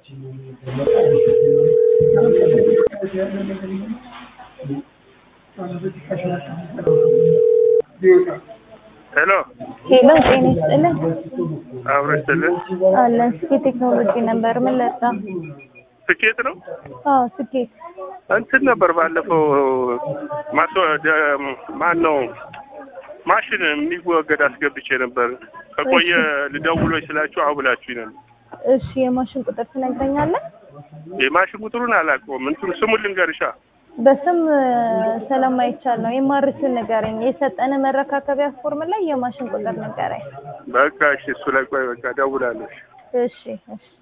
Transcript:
ሄሎ ሄሎ ጤና ይስጥልን። አብሮ ይስጥልን። አለን ስኬት ቴክኖሎጂ ነበር። ምን ለጣ? ስኬት ነው አዎ ስኬት እንትን ነበር ባለፈው ማቶ ማን ነው ማሽን የሚወገድ አስገብቼ ነበር። ከቆየ ልደውሎች ስላችሁ አሁ ብላችሁ ነበር። እሺ የማሽን ቁጥር ትነግረኛለህ? የማሽን ቁጥሩን አላውቀውም። እንትን ስሙን ልንገርሻ። በስም ስለማይቻል ነው። የማርስን ንገረኝ። የሰጠን መረካከቢያ ፎርም ላይ የማሽን ቁጥር ንገረኝ። በቃ እሺ፣ እሱ ላይ ቆይ፣ በቃ ደውላለሽ። እሺ እሺ